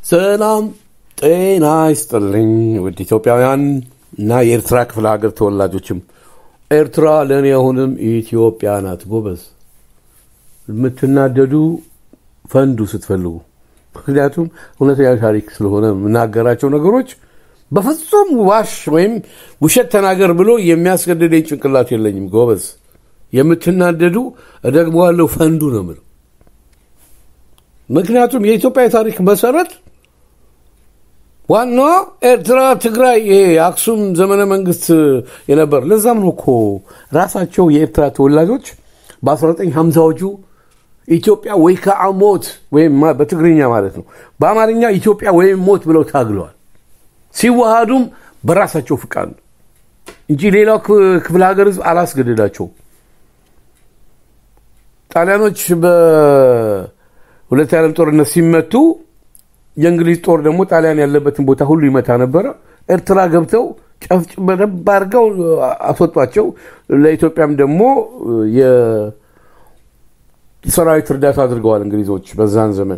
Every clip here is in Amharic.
ሰላም ጤና ይስጥልኝ ውድ ኢትዮጵያውያን እና የኤርትራ ክፍለ ሀገር ተወላጆችም ኤርትራ ለእኔ አሁንም ኢትዮጵያ ናት። ጎበዝ የምትናደዱ ፈንዱ ስትፈልጉ። ምክንያቱም እውነተኛ ታሪክ ስለሆነ የምናገራቸው ነገሮች በፍጹም ዋሽ ወይም ውሸት ተናገር ብሎ የሚያስገድደኝ ጭንቅላት የለኝም። ጎበዝ የምትናደዱ እደግመዋለሁ፣ ፈንዱ ነው የምለው። ምክንያቱም የኢትዮጵያ የታሪክ መሰረት ዋናዋ ኤርትራ፣ ትግራይ፣ ይሄ የአክሱም ዘመነ መንግስት የነበር። ለዛም ነው እኮ ራሳቸው የኤርትራ ተወላጆች በ1950ዎቹ ኢትዮጵያ ወይ ከአ ሞት ወይም በትግርኛ ማለት ነው፣ በአማርኛ ኢትዮጵያ ወይም ሞት ብለው ታግለዋል። ሲዋሃዱም በራሳቸው ፍቃድ ነው እንጂ ሌላው ክፍለ ሀገር ህዝብ አላስገደዳቸውም። ጣሊያኖች በሁለት የዓለም ጦርነት ሲመቱ የእንግሊዝ ጦር ደግሞ ጣሊያን ያለበትን ቦታ ሁሉ ይመታ ነበረ። ኤርትራ ገብተው ጨፍጭ በደንብ አድርገው አስወጧቸው። ለኢትዮጵያም ደግሞ የሰራዊት እርዳታ አድርገዋል እንግሊዞች በዛን ዘመን።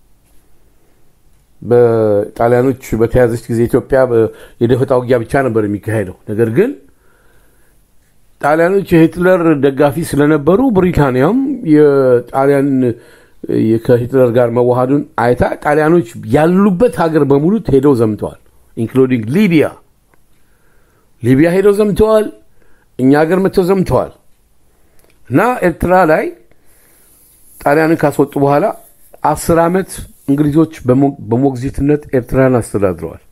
በጣሊያኖች በተያዘች ጊዜ ኢትዮጵያ የደፈጣ ውጊያ ብቻ ነበር የሚካሄደው። ነገር ግን ጣሊያኖች የሂትለር ደጋፊ ስለነበሩ ብሪታንያም የጣሊያን ከሂትለር ጋር መዋሃዱን አይታ ጣሊያኖች ያሉበት ሀገር በሙሉ ሄደው ዘምተዋል። ኢንክሉዲንግ ሊቢያ ሊቢያ ሄደው ዘምተዋል። እኛ ሀገር መጥተው ዘምተዋል። እና ኤርትራ ላይ ጣሊያንን ካስወጡ በኋላ አስር ዓመት እንግሊዞች በሞግዚትነት ኤርትራን አስተዳድረዋል።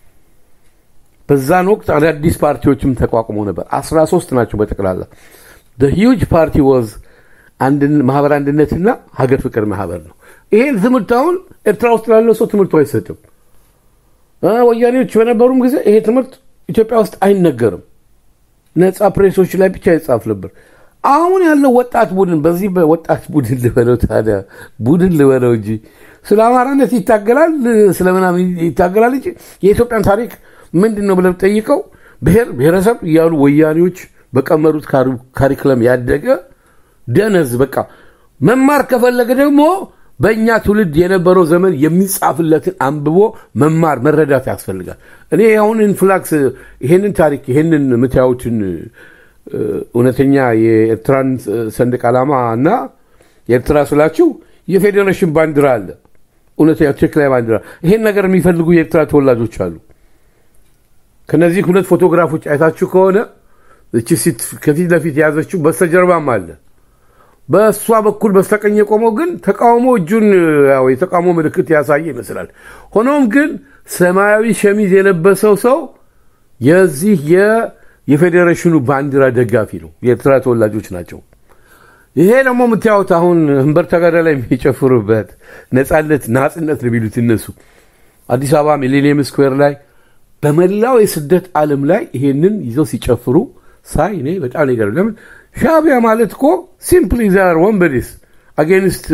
በዛን ወቅት አዳዲስ ፓርቲዎችም ተቋቁመው ነበር። 13 ናቸው በጠቅላላ ሂውጅ ፓርቲ ወዝ ማህበር አንድነትና ሀገር ፍቅር ማህበር ነው። ይሄን ትምህርት አሁን ኤርትራ ውስጥ ላለው ሰው ትምህርቱ አይሰጥም። ወያኔዎች በነበሩም ጊዜ ይሄ ትምህርት ኢትዮጵያ ውስጥ አይነገርም። ነፃ ፕሬሶች ላይ ብቻ ይጻፍ ነበር። አሁን ያለው ወጣት ቡድን በዚህ በወጣት ቡድን ልበለው ታዲያ ቡድን ልበለው እንጂ ስለ አማራነት ይታገላል፣ ስለ ምናምን ይታገላል እንጂ የኢትዮጵያን ታሪክ ምንድን ነው ብለው ጠይቀው ብሔር ብሔረሰብ እያሉ ወያኔዎች በቀመሩት ካሪክለም ያደገ ደነዝ በቃ መማር ከፈለገ ደግሞ በእኛ ትውልድ የነበረው ዘመን የሚጻፍለትን አንብቦ መማር መረዳት ያስፈልጋል። እኔ አሁን ኢንፍላክስ ይሄንን ታሪክ ይሄንን የምታዩትን እውነተኛ የኤርትራን ሰንደቅ ዓላማ እና የኤርትራ ስላችሁ የፌዴሬሽን ባንዲራ አለ። እውነተኛ ትክክለኛ ባንዲራ። ይሄን ነገር የሚፈልጉ የኤርትራ ተወላጆች አሉ። ከነዚህ ሁለት ፎቶግራፎች አይታችሁ ከሆነ እቺ ሴት ከፊት ለፊት የያዘችው በስተጀርባም አለ። በእሷ በኩል በስተቀኝ የቆመው ግን ተቃውሞ እጁን ያው የተቃውሞ ምልክት ያሳየ ይመስላል። ሆኖም ግን ሰማያዊ ሸሚዝ የለበሰው ሰው የዚህ የፌዴሬሽኑ ባንዲራ ደጋፊ ነው። የኤርትራ ተወላጆች ናቸው። ይሄ ደግሞ የምታዩት አሁን ህንበር ተጋዳ ላይ የሚጨፍሩበት ነፃነት ናጽነት ነው የሚሉት እነሱ አዲስ አበባ ሚሌኒየም ስኩዌር ላይ በመላው የስደት ዓለም ላይ ይሄንን ይዘው ሲጨፍሩ ሳይ እኔ በጣም ነገር ለምን ሻዕቢያ ማለት እኮ ሲምፕሊ ዛር ወንበዴስ አጌንስት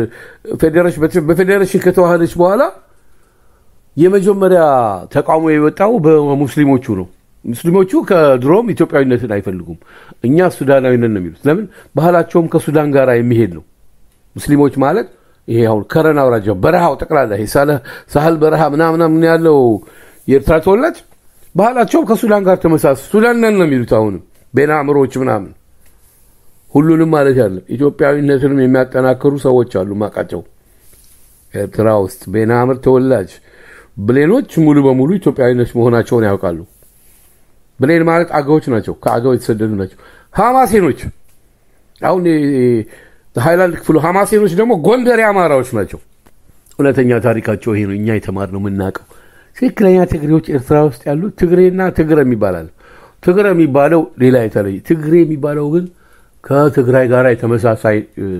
በፌዴሬሽን ከተዋሃደች በኋላ የመጀመሪያ ተቃውሞ የወጣው በሙስሊሞቹ ነው። ሙስሊሞቹ ከድሮም ኢትዮጵያዊነትን አይፈልጉም። እኛ ሱዳናዊነት ነው የሚሉት። ለምን ባህላቸውም ከሱዳን ጋር የሚሄድ ነው። ሙስሊሞች ማለት ይሄ አሁን ከረን አውራጃ በረሃው ጠቅላላ ይሄ ሳህል በረሃ ምናምናምን ያለው የኤርትራ ተወላጅ ባህላቸውም ከሱዳን ጋር ተመሳሰ ሱዳን ነን ነው የሚሉት። አሁንም ቤና አምሮዎች ምናምን ሁሉንም ማለት ያለ ኢትዮጵያዊነትንም የሚያጠናክሩ ሰዎች አሉ ማቃቸው ኤርትራ ውስጥ ቤና አምር ተወላጅ ብሌኖች ሙሉ በሙሉ ኢትዮጵያዊነት መሆናቸውን ያውቃሉ። ብሌን ማለት አገዎች ናቸው። ከአገው የተሰደዱ ናቸው። ሐማሴኖች አሁን ሃይላንድ ክፍሉ ሐማሴኖች ደግሞ ጎንደር አማራዎች ናቸው። እውነተኛ ታሪካቸው ይሄ ነው። እኛ የተማርነው የምናውቀው ትክክለኛ ትግሬዎች ኤርትራ ውስጥ ያሉት ትግሬና ትግረ የሚባላል። ትግረ የሚባለው ሌላ የተለየ፣ ትግሬ የሚባለው ግን ከትግራይ ጋር የተመሳሳይ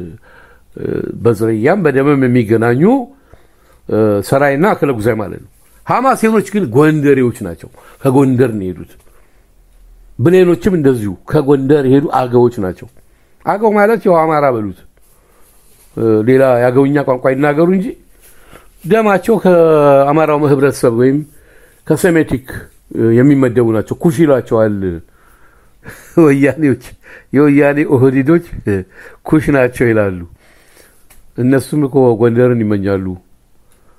በዝርያም በደምም የሚገናኙ ሰራይና አክለ ጉዛይ ማለት ነው። ሐማሴኖች ግን ጎንደሬዎች ናቸው። ከጎንደር ነው የሄዱት። ብሌኖችም እንደዚሁ ከጎንደር የሄዱ አገዎች ናቸው። አገው ማለት ያው አማራ በሉት፣ ሌላ የአገውኛ ቋንቋ ይናገሩ እንጂ ደማቸው ከአማራው ህብረተሰብ ወይም ከሴሜቲክ የሚመደቡ ናቸው። ኩሽ ይሏቸዋል ወያኔዎች። የወያኔ ኦህዲዶች ኩሽ ናቸው ይላሉ። እነሱም እኮ ጎንደርን ይመኛሉ።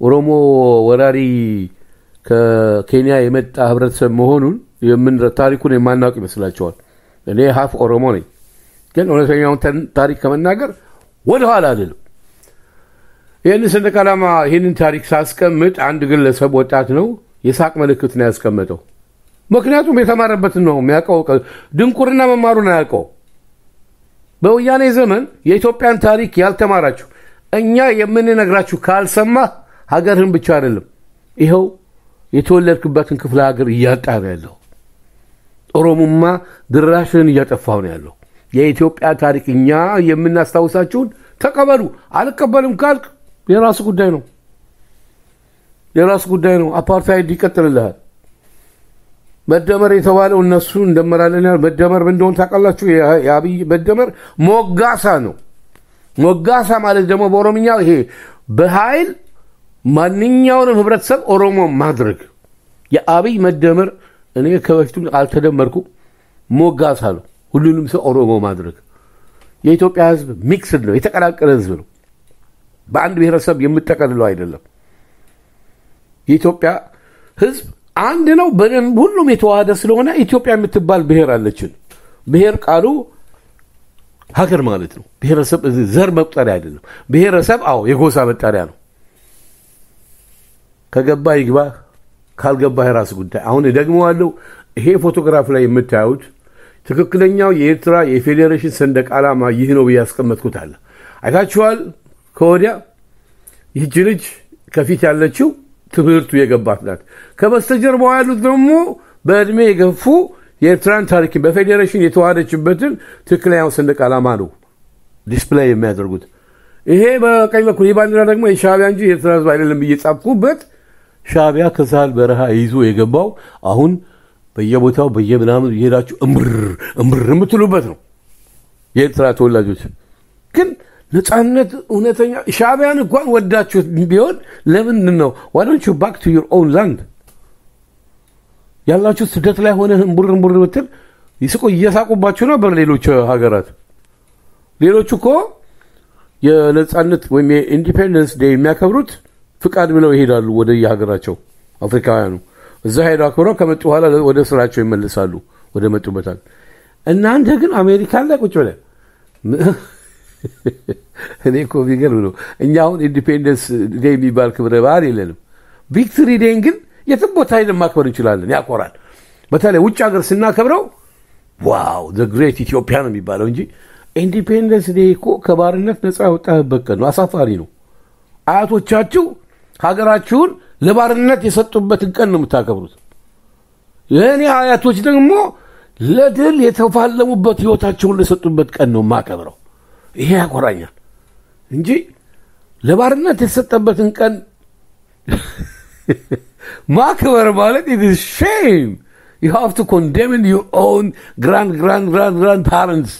ኦሮሞ ወራሪ ከኬንያ የመጣ ህብረተሰብ መሆኑን የምን ታሪኩን የማናውቅ ይመስላቸዋል። እኔ ሀፍ ኦሮሞ ነኝ፣ ግን እውነተኛውን ታሪክ ከመናገር ወደኋላ አልልም። ይህንን ሰንደቅ ዓላማ ይህንን ታሪክ ሳስቀምጥ አንድ ግለሰብ ወጣት ነው የሳቅ ምልክት ነው ያስቀመጠው። ምክንያቱም የተማረበትን ነው የሚያውቀው። ድንቁርና መማሩን አያውቀው። በወያኔ ዘመን የኢትዮጵያን ታሪክ ያልተማራችሁ እኛ የምንነግራችሁ ካልሰማ ሀገርህን ብቻ አይደለም ይኸው የተወለድክበትን ክፍለ ሀገር እያጣ ነው ያለው። ኦሮሞማ ድራሽን እያጠፋው ነው ያለው። የኢትዮጵያ ታሪክ እኛ የምናስታውሳችሁን ተቀበሉ። አልቀበልም ካልክ የራሱ ጉዳይ ነው፣ የራሱ ጉዳይ ነው። አፓርታይድ ይቀጥልልሃል። መደመር የተባለው እነሱ እንደመራለን ያል መደመር ምን እንደሆነ ታውቃላችሁ? የአብይ መደመር ሞጋሳ ነው። ሞጋሳ ማለት ደግሞ በኦሮምኛ ይሄ በኃይል ማንኛውንም ህብረተሰብ ኦሮሞ ማድረግ የአብይ መደመር እኔ ከበፊቱም አልተደመርኩም። ሞጋሳ ነው፣ ሁሉንም ሰው ኦሮሞ ማድረግ። የኢትዮጵያ ህዝብ ሚክስድ ነው፣ የተቀላቀለ ህዝብ ነው። በአንድ ብሔረሰብ የምጠቀልለው አይደለም። የኢትዮጵያ ህዝብ አንድ ነው፣ በደንብ ሁሉም የተዋሃደ ስለሆነ ኢትዮጵያ የምትባል ብሔር አለችን። ብሔር ቃሉ ሀገር ማለት ነው። ብሔረሰብ ዘር መቁጠሪያ አይደለም። ብሔረሰብ አዎ የጎሳ መጠሪያ ነው። ከገባ ይግባ፣ ካልገባ የራስ ጉዳይ። አሁን ደግሞ አለው ይሄ ፎቶግራፍ ላይ የምታዩት ትክክለኛው የኤርትራ የፌዴሬሽን ሰንደቅ ዓላማ ይህ ነው ብዬ ያስቀመጥኩት አለ። አይታችኋል። ከወዲያ ይህች ልጅ ከፊት ያለችው ትምህርቱ የገባት ናት። ከበስተጀርባው ያሉት ደግሞ በዕድሜ የገፉ የኤርትራን ታሪክ በፌዴሬሽን የተዋሃደችበትን ትክክለኛው ሰንደቅ ዓላማ ነው ዲስፕላይ የሚያደርጉት። ይሄ በቀኝ በኩል ይህ ባንዲራ ደግሞ የሻዕቢያ እንጂ የኤርትራ ህዝብ አይደለም ብዬ ጻፍኩበት። ሻዕቢያ ከሳህል በረሃ ይዞ የገባው አሁን በየቦታው በየምናምን እየሄዳችሁ እምር እምር የምትሉበት ነው። የኤርትራ ተወላጆች ግን ነፃነት እውነተኛ ሻዕቢያን እንኳን ወዳችሁት ቢሆን ለምንድን ነው ዋዶንቹ ባክ ቱ ዩር ኦውን ላንድ ያላችሁ ስደት ላይ ሆነ እምቡር እምቡር ብትል ይስቁ እየሳቁባችሁ ነበር ሌሎች ሀገራት። ሌሎቹ እኮ የነፃነት ወይም የኢንዲፔንደንስ ዴይ የሚያከብሩት ፍቃድ ብለው ይሄዳሉ ወደ የሀገራቸው አፍሪካውያኑ እዛ ሄደው አክብረው ከመጡ በኋላ ወደ ስራቸው ይመልሳሉ ወደ መጡበታል። እናንተ ግን አሜሪካን ላይ ቁጭ ብለን እኔ እኮ ቢገርም ነው። እኛ አሁን ኢንዲፔንደንስ ዴይ የሚባል ክብረ በዓል የለንም። ቪክትሪ ዴይን ግን የትም ቦታ ሄደን ማክበር እንችላለን። ያኮራል። በተለይ ውጭ ሀገር ስናከብረው ዋው ዘ ግሬት ኢትዮጵያ ነው የሚባለው እንጂ ኢንዲፔንደንስ ዴይ እኮ ከባርነት ነፃ ያወጣህበት ቀን ነው። አሳፋሪ ነው። አያቶቻችሁ ሀገራችሁን ለባርነት የሰጡበትን ቀን ነው የምታከብሩት። የእኔ አያቶች ደግሞ ለድል የተፋለሙበት ህይወታቸውን ለሰጡበት ቀን ነው የማከብረው። ይሄ ያኮራኛል እንጂ ለባርነት የተሰጠበትን ቀን ማክበር ማለት ኢት ኢዝ ሼም ዩ ሃቭ ቱ ኮንደምን ዩር ኦውን ግራንድ ግራንድ ግራንድ ግራንድ ፓረንትስ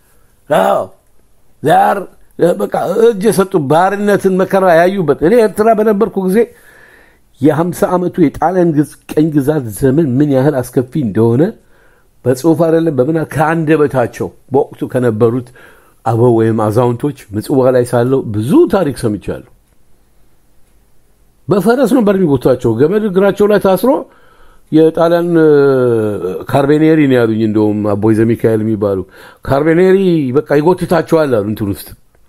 ዛር በቃ እጅ የሰጡ ባርነትን መከራ ያዩበት። እኔ ኤርትራ በነበርኩ ጊዜ የሀምሳ ዓመቱ የጣሊያን ቀኝ ግዛት ዘመን ምን ያህል አስከፊ እንደሆነ በጽሁፍ አይደለም በምን ከአንደበታቸው በወቅቱ ከነበሩት አበው ወይም አዛውንቶች ምጽዋ ላይ ሳለው ብዙ ታሪክ ሰምቻለሁ። በፈረስ ነበር የሚጎቷቸው። ገመድ እግራቸው ላይ ታስሮ የጣሊያን ካርቤኔሪ ነው ያሉኝ። እንደውም አቦይ ዘሚካኤል የሚባሉ ካርቤኔሪ በቃ ይጎትታቸዋል አሉ እንትን ውስጥ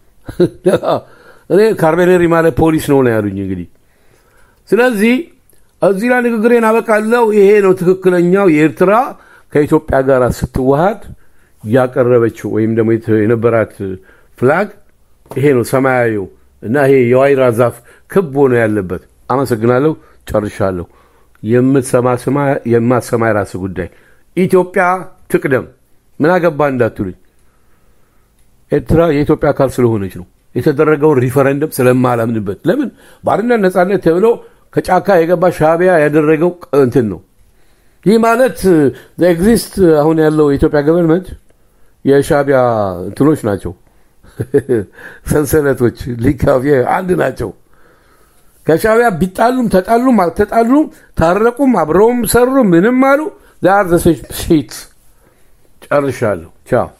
እኔ ካርቤኔሪ ማለት ፖሊስ ነው ነው ያሉኝ። እንግዲህ ስለዚህ እዚህ ላይ ንግግሬን አበቃለሁ። ይሄ ነው ትክክለኛው የኤርትራ ከኢትዮጵያ ጋር ስትዋሃድ ያቀረበችው ወይም ደግሞ የነበራት ፍላግ ይሄ ነው ሰማያዊው እና ይሄ የዋይራ ዛፍ ክብ ሆኖ ያለበት። አመሰግናለሁ። ጨርሻለሁ። የምትሰማ ስማ፣ የማትሰማ የራስ ጉዳይ። ኢትዮጵያ ትቅደም። ምን አገባ እንዳትሉኝ፣ ኤርትራ የኢትዮጵያ አካል ስለሆነች ነው። የተደረገውን ሪፈረንደም ስለማላምንበት። ለምን ባርነት ነፃነት ተብሎ ከጫካ የገባ ሻዕቢያ ያደረገው እንትን ነው። ይህ ማለት ኤግዚስት አሁን ያለው የኢትዮጵያ ገቨርንመንት የሻዕቢያ እንትኖች ናቸው፣ ሰንሰለቶች ሊካፍ አንድ ናቸው። ከሻዕቢያ ቢጣሉም ተጣሉም አልተጣሉም ታረቁም አብረውም ሰሩ ምንም አሉ ዛር ዘ ሴት ጨርሻለሁ። ቻው